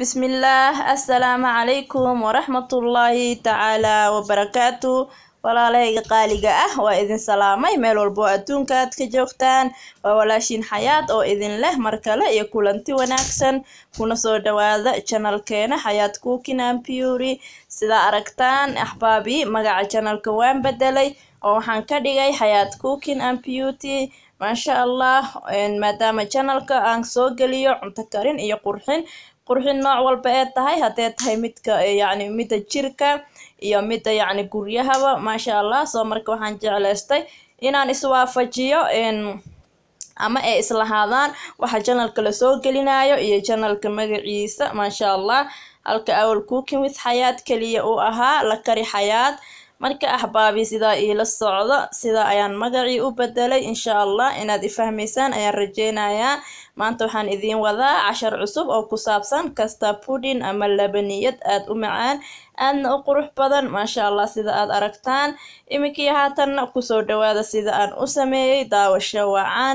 bismillaah assalaamu calaykum waraxmatullaahi tacaalaa wabarakaatu walaalahayga qaaliga ah waa idin salaamay meel walbo adduunka aad ka joogtaan waa walaashiin xayaad oo idin leh mar kale iyo kulanti wanaagsan kuna soo dhawaada janalkeena xayaad cooking and beauty sidaa aragtaan axbaabi magaca janalka waan bedelay oo waxaan ka dhigay xayaad cooking and beauty maasha allah maadaama janalka aan soo geliyo cunto karin iyo qurxin qurxin nooc walba ee tahay haddee tahay midka yacni midda jirka iyo midda yacni guryahaba maasha allah soo marka waxaan jeclaystay inaan iswaafajiyo ama ay islahaadaan waxa janalka lasoo gelinayo iyo janalka magaciisa maasha allah halka awal cooking with xayaad keliya uu ahaa la kari xayaad marka axbaabi sidaa iila socdo sidaa ayaan magacii u bedelay insha allah inaad ifahmaysaan ayaan rajeynayaa maanta waxaan idiin wadaa cashar cusub oo ku saabsan kasta pudding ama labaniyad aad u macaan aadna u qurux badan maasha allah sida aad aragtaan iminkii haatanna kusoo dhawaada sida aan u sameeyey daawasho wacan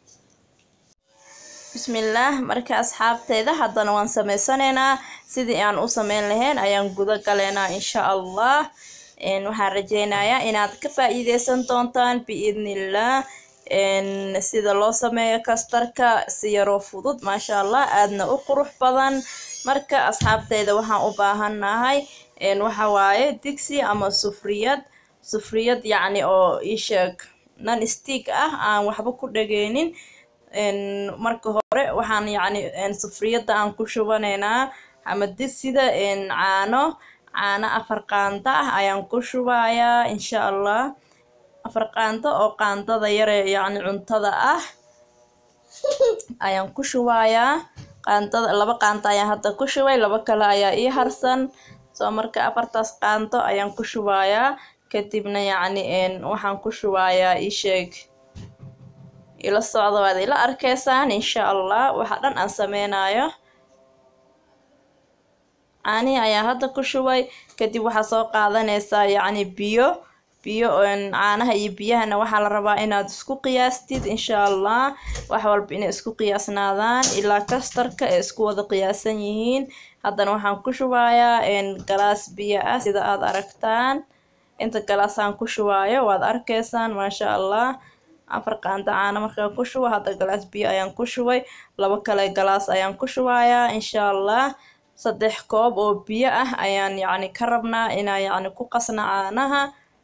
bismillaah marka asxaabteyda haddana waan sameysanaynaa sidii aan u sameyn lahayn ayaan guda galeynaa insha allah waxaan rajeynayaa inaad ka faa-iideysan doontaan biidnillah sida loo sameeyo kastarka si yaroo fudud maasha allah aadna u qurux badan marka asxaabteyda waxaan u baahannahay waxa waaye digsi ama sufriyad sufriyad yacni oo isheeg nan stick ah aan waxba ku dhageynin marka hore waxaan yacni sufriyadda aan ku shubanaynaa ama digsida caano caano afar qaando ah ayaan ku shubayaa insha allah afar qaando oo qaandada yare yacni cuntada ah ayaan ku shubayaa qaandada laba qaando ayaan hadda ku shubay laba kale ayaa ii harsan soo marka afartaas qaando ayaan ku shubayaa kadibna yacni waxaan ku shubayaa ii sheeg ila socda waad ila arkeysaan insha allah waxa dhan aan sameynayo caanihii ayaa hadda ku shubay kadib waxaa soo qaadanaysaa yacni biyo biyo caanaha iyo biyahana waxaa la rabaa inaad isku qiyaastid insha allah wax walba inay isku qiyaasnaadaan ilaa kastarka ay isku wada qiyaasan yihiin haddana waxaan ku shubayaa galaas biyo ah sida aad aragtaan inta galaasaan ku shubaayo waad arkaysaan maasha allah afar qaando caano markaan ku shubo hadda galaas biyo ayaan ku shubay labo kale galaas ayaan ku shubayaa insha allah saddex koob oo biyo ah ayaan yacni ka rabnaa inaan yacni ku qasna caanaha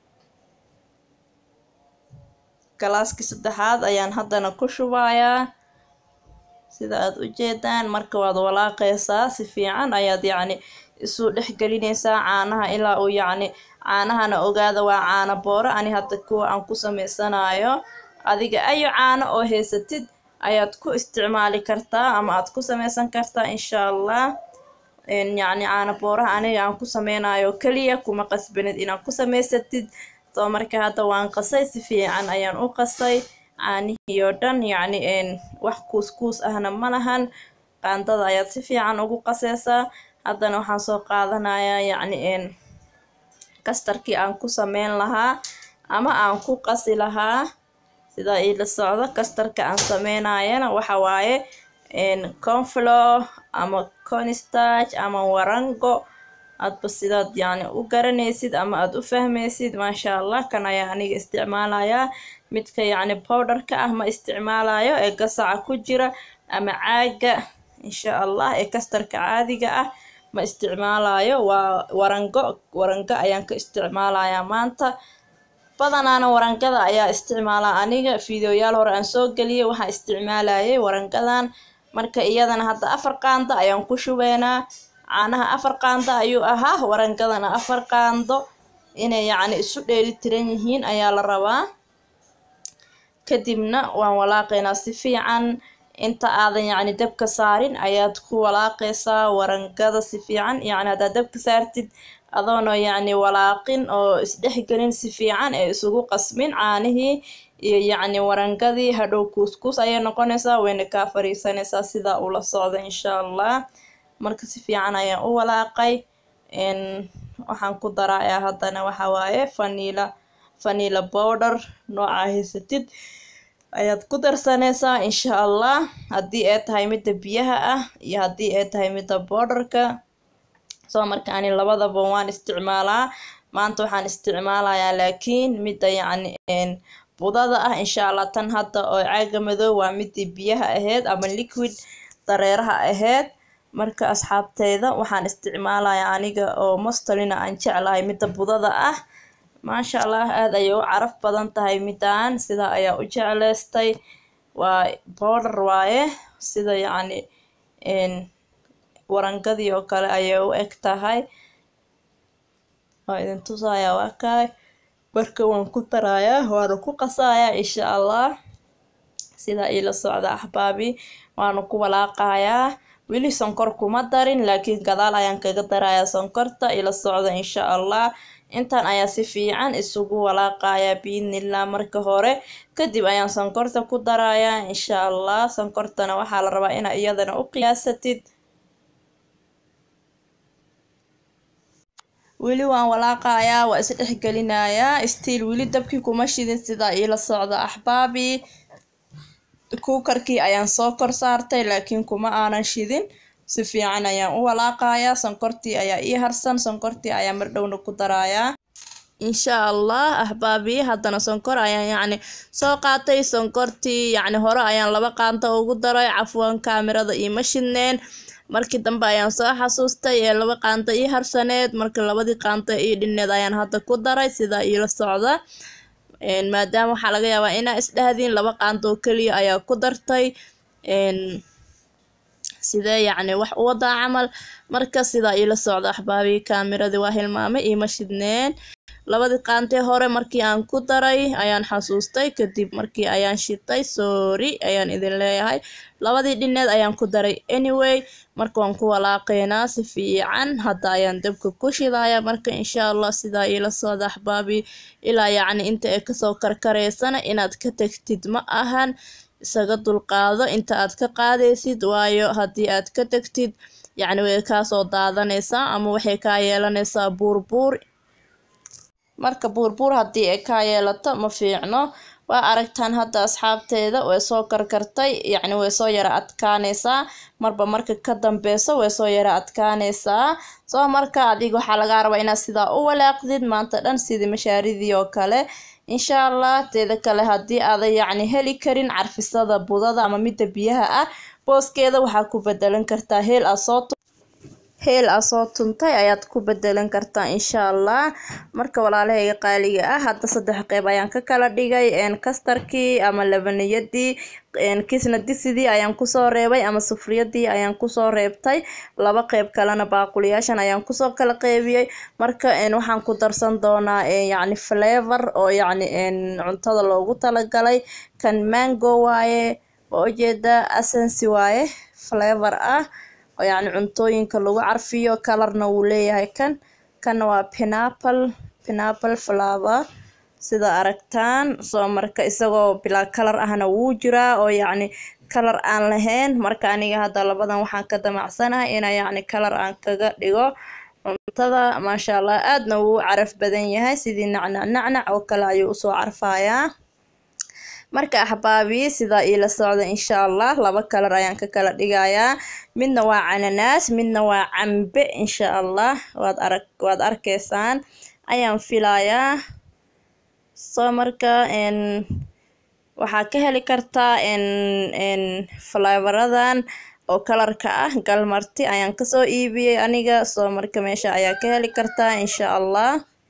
galaaskii saddexaad ayaan haddana ku shubayaa sida aad u jeedaan marka waad walaaqaysaa si fiican ayaad yacni isu dhex gelinaysaa caanaha ilaa uu yacni caanahana ogaada waa caano booro ani hadda kuwa aan ku sameysanayo adiga ayo caano oo haysatid ayaad ku isticmaali kartaa ama aad ku sameysan kartaa insha allah yacni caano booraha aniga aan ku sameynayo keliya kuma qasbanid inaad ku samaysatid soo marka hadda waan qasay si fiican ayaan u qasay caanihii oo dhan yacni wax kuuskuus ahna ma lahan qaandada ayaad si fiican ugu qaseysaa haddana waxaan soo qaadanayaa yacni kastarkii aan ku sameyn lahaa ama aan ku qasi lahaa sidaa iila socdo kastarka aan sameynayana waxa waaye conflow ama constarch ama warango aadba sidaad yacni u garanaysid ama aada u fahmaysid maasha allah kan ayaa aniga isticmaalayaa midka yacni powderka ah ma isticmaalayo ee gasaca ku jira ama caaga insha allah ee kastarka caadiga ah ma isticmaalayo waa warango warango ayaan ka isticmaalayaa maanta badanaana warangada ayaa isticmaalaa aniga fideoyaal hore aan soo geliyay waxaan isticmaalayay warangadan marka iyadana hadda afar qaando ayaan ku shubeynaa caanaha afar qaando ayuu ahaa warangadana afar qaando inay yacni isu dheeli tiran yihiin ayaa la rabaa kadibna waan walaaqaynaa si fiican inta aadan yacni dabka saarin ayaad ku walaaqaysaa warangada si fiican yacni haddaad dabka saartid adoona yacni walaaqin oo isdhexgelin si fiican ee isugu qasmin caanihii iyo yacni warangadii hadhow kuuskuus ayay noqonaysaa wayna kaa fariisanaysaa sidaa ula socda insha allah marka si fiican ayaan u walaaqay waxaan ku darayaa haddana waxa waaye vanila vanila powder nooca haysatid ayaad ku darsanaysaa insha allah haddii ay tahay midda biyaha ah iyo haddii ay tahay midda boodarka soo marka ani labadaba waan isticmaalaa maanta waxaan isticmaalayaa laakiin midda yacni budada ah insha allah tan hadda oo caaga madow waa midii biyaha ahayd ama liquid dareeraha ahayd marka asxaabteyda waxaan isticmaalayaa aniga oo mostalina aan jeclahay midda budada ah maasha allah aada ayay u caraf badan tahay midaan sidaa ayaa u jecleystay waa boodar waaye sida yacni warangadii oo kale ayay u eg tahay waa idin tusayaa waa kaay marka waan ku darayaa waana ku qasayaa insha allah sidaa iila socda axbaabi waana ku walaaqayaa weli sonkor kuma darin laakiin gadaal ayaan kaga darayaa sonkorta ila socda insha allah intan ayaa si fiican isugu walaaqayaa biidnillah marka hore kadib ayaan sonkorta ku darayaa insha allah sonkortana waxaa la rabaa inaa iyadana u qiyaasatid weli waan walaaqayaa waa isdhexgelinayaa stiil weli dabkii kuma shidin sidaa iila socda axbaabi kuukarkii ayaan soo kor saartay laakiin kuma aanan shidin si fiican ayaan u walaaqayaa sonkortii ayaa ii harsan sonkortii ayaa mardhowna ku darayaa insha allah ahbaabi haddana sonkor ayaan yacni soo qaatay sonkortii yacni hore ayaan laba qaanta ugu daray cafwan kaamirada iima shidneen markii dambe ayaan soo xasuustay ee laba qaanta ii harsaneed marka labadii qaanta ii dhineed ayaan hadda ku daray sidaa iila socda maadaama waxaa laga yaabaa inaa isdhahdiin laba qaanta oo keliya ayaa ku dartay sidee yacni wax u wadaa camal marka sidaa iila socda axbaabii kaamiradii waa hilmaamay iima shidneen labadii qaantee hore markii aan ku daray ayaan xasuustay kadib markii ayaan shitay sorry ayaan idin leeyahay labadii dhineed ayaan ku daray anyway marka waan ku walaaqeynaa si fiican hadda ayaan dabka ku shidaya marka insha allah sidaa iila socda axbaabii ilaa yacni inta ay kasoo karkareysana inaad ka tagtid ma ahan isaga dulqaado inta aad ka qaadaysid waayo haddii aad ka tagtid yacni way kaasoo daadanaysaa ama waxay kaa yeelanaysaa buurbuur marka buurbuur haddii ay kaa yeelato ma fiicno waa aragtaan hadda asxaabteeda way soo karkartay yacni way soo yara adkaanaysaa marba marka ka dambeyso way soo yara adkaanaysaa soo marka adiga waxaa lagaa rabaa inaad sidaa u walaaqdid maanta dhan sidii mashaaridii oo kale insha allah teeda kale haddii aadan yacni heli karin carfisada budada ama midda biyaha ah booskeeda waxaa ku bedelan kartaa heel aa soo heel aa soo tuntay ayaad ku bedelan kartaa insha allah marka walaalahayga qaaliga ah hadda saddex qeyb ayaan ka kala dhigay kastarkii ama labaniyadii kisna disidii ayaan kusoo reebay ama sufriyadii ayaan kusoo reebtay laba qeyb kalena baaquliyaashan ayaan kusoo kala qeybiyey marka waxaan ku darsan doonaa yacni flavor oo yacni cuntada loogu talagalay kan mango waaye oo ujeeda asensi waaye flavor ah oo yacni cuntooyinka lagu carfiyo kalarna wuu leeyahay kan kanna waa pinapple pinapple flower sida aragtaan soo marka isagoo bilaa kalar ahna wuu jiraa oo yacni kalar aan lahayn marka aniga hadda labadan waxaan ka damacsanahay inaa yacni kalar aan kaga dhigo cuntada maasha allah aadna wuu caraf badan yahay sidii nacnac nacnac oo kale ayuu usoo carfayaa marka axbaabi sidaa iila socda insha allah laba kalar ayaan ka kala dhigayaa midna waa cananaas midna waa cambe insha allah waad arag waad arkaysaan ayaan filayaa soo marka waxaa ka heli kartaa flavaradan oo kalarka ah galmarti ayaan kasoo iibiyey aniga soo marka meesha ayaa ka heli kartaa insha allah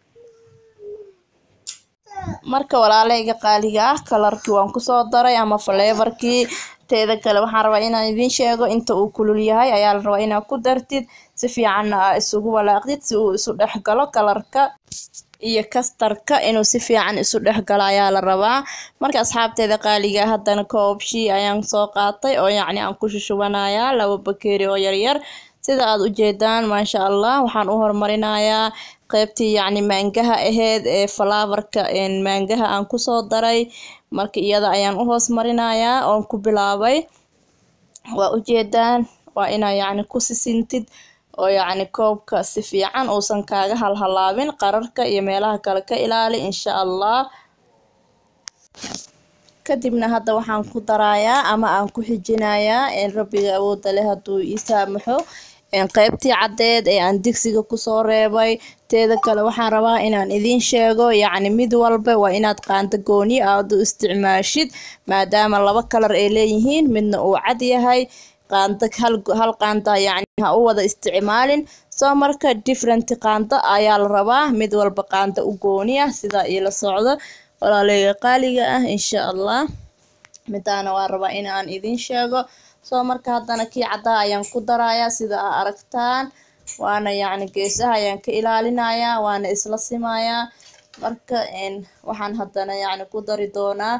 marka walaaleyga qaaliga ah kalarkii waan kusoo daray ama faleebarkii teeda kale waxaan rabaa inaan idiin sheego inta uu kulul yahay ayaa la rabaa inaad ku dartid si fiicanna aa isugu walaaqdid si uu isu dhex galo kalarka iyo kastarka inuu si fiican isu dhex galo ayaa la rabaa marka asxaabteeda qaaliga haddana koobshii ayaan soo qaatay oo yacni aan ku shushubanayaa laba bakeeri oo yaryar sida aad ujeedaan maasha allah waxaan u horumarinayaa qeybtii yacni maangaha aheyd ee falaabarka maangaha aan kusoo daray marka iyada ayaan u hoos marinayaa oon ku bilaabay waa ujeedaan waa inaa yacni ku sisintid oo yacni koobka si fiican uusan kaaga halhalaabin qararka iyo meelaha kale ka ilaali insha allah kadibna hadda waxaan ku darayaa ama aan ku xijinayaa rabbiga awoodda leh hadduu ii saamaxo qeybtii caddeed ee aan digsiga kusoo reebay teeda kale waxaan rabaa inaan idiin sheego yacni mid walba waa inaad qaando gooni aad u isticmaashid maadaama laba kalar ay leeyihiin midna uu cad yahay qaando hal qaanda yacni ha u wada isticmaalin soo marka different qaando ayaa la rabaa mid walba qaando u gooni ah sidaa iila socdo walaaleyga qaaliga ah insha allah midaana waa rabaa in aan idiin sheego soo marka haddana kii caddaa ayaan ku darayaa sida aa aragtaan waana yacni geesaha ayaan ka ilaalinayaa waana isla simayaa marka waxaan haddana yacni ku dari doonaa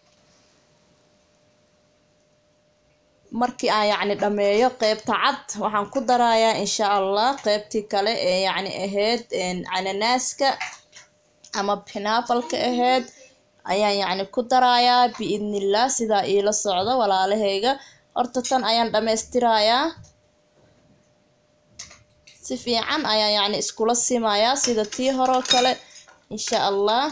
markii aan yacni dhameeyo qeybta cad waxaan ku darayaa insha allah qeybtii kale ee yacni ahayd cananaaska ama pinapalka ahayd ayaan yacni ku darayaa biidnillah sidaa iila socdo walaalahayga horta tan ayaan dhammaystirayaa si fiican ayaan yacni iskula simayaa sida tii horoo kale insha allah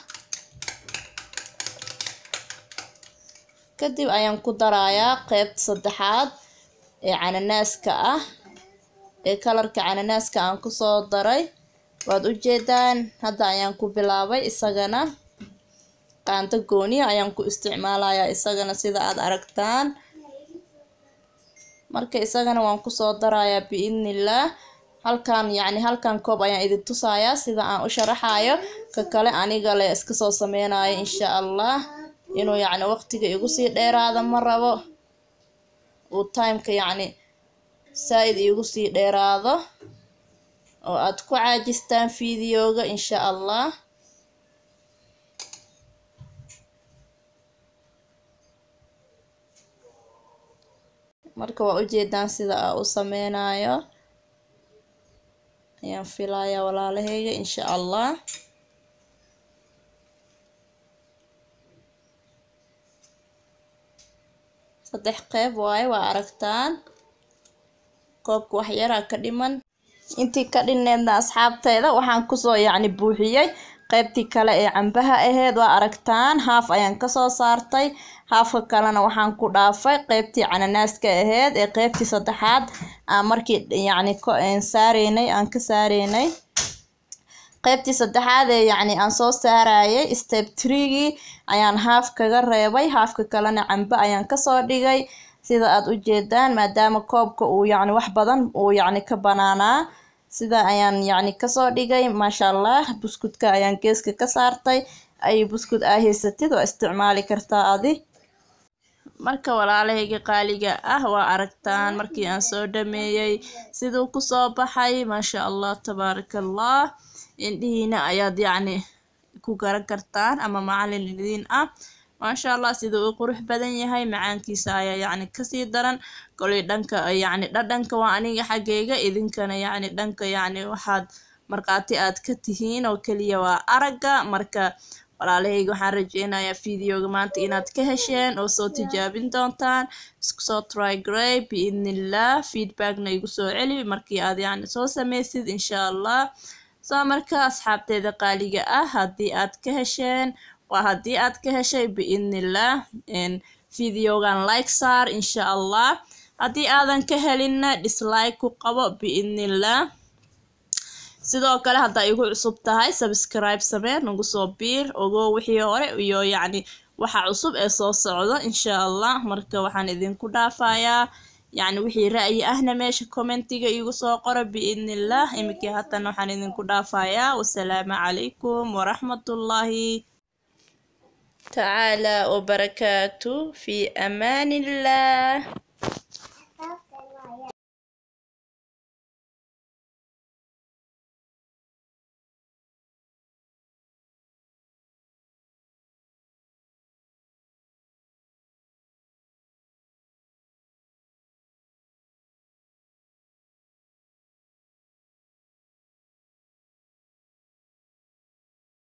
kadib ayaan ku darayaa qeybta saddexaad ee cananaaska ah ee kalarka cananaaska aan kusoo daray waad ujeedaan hadda ayaan ku bilaabay isagana qaando gooniya ayaan ku isticmaalayaa isagana sida aad aragtaan marka isagana waan kusoo darayaa biidnillah halkan yacni halkan koob ayaan idin tusayaa sida aan u sharaxayo ka kale aniga le iska soo sameynayo insha allah inuu yacni waqtiga igu sii dheeraada ma rabo uu timeka yacni saa-id iigu sii dheeraado oo aad ku caajistaan videoga insha allah marka waa ujeedaan sida aa u sameynayo ayaan filayaa walaalahayga insha allah saddex qeyb waaye waa aragtaan koobka waxyaraa ka dhiman intii ka dhinneedna asxaabteeda waxaan kusoo yacni buuxiyey qeybtii kale ee cambaha aheyd waa aragtaan haaf ayaan kasoo saartay haafka kalena waxaan ku dhaafay qeybtii cananaaska aheyd ee qeybtii saddexaad aan markii yacni saareynay aan ka saareynay qeybtii saddexaad ee yacni aan soo saarayay step treegii ayaan haaf kaga reebay haafka kalena cambe ayaan kasoo dhigay sida aad ujeedaan maadaama koobka uu yacni wax badan uu yacni ka banaanaa sida ayaan yacni kasoo dhigay maasha allah buskudka ayaan geeska ka saartay ay buskud aa haysatid waa isticmaali kartaa adi marka walaalahayga qaaliga ah waa aragtaan markii aan soo dhameeyey siduu kusoo baxay maasha allah tabaaraka allah indhihiina ayaad yacni ku garan kartaan ama macalin idiin ah maasha allah siduu u qurux badan yahay macaankiisa ayaa yacni kasii daran koley dhanka yacni dhadhanka waa aniga xaggeyga idinkana yacni dhanka yacni waxaad markhaati aad ka tihiin oo keliya waa aragga marka walaalahayga waxaan rajeynayaa videoga maanta inaad ka hesheen oo soo tijaabin doontaan isku soo trygray biidnillah feedbackna igu soo celi markii aad yacni soo sameysid insha allah soo marka asxaabteeda qaaliga ah haddii aad ka hesheen waa haddii aad ka heshay biidnillah videogan like saar insha allah haddii aadan ka helinna dislike ku qabo biidnillah sidoo kale haddaa igu cusub tahay subscribe samee nagu soo biir ogo wixii hore iyo yacni waxa cusub ee soo socdo insha allah marka waxaan idinku dhaafayaa yacni wixii ra'yi ahna meesha commentiga igu soo qoro biidnillah iminkii haatan waxaan idinku dhaafayaa wasalaamu calaykum waraxmatullaahi tacaala wabarakaatu fi amaan illah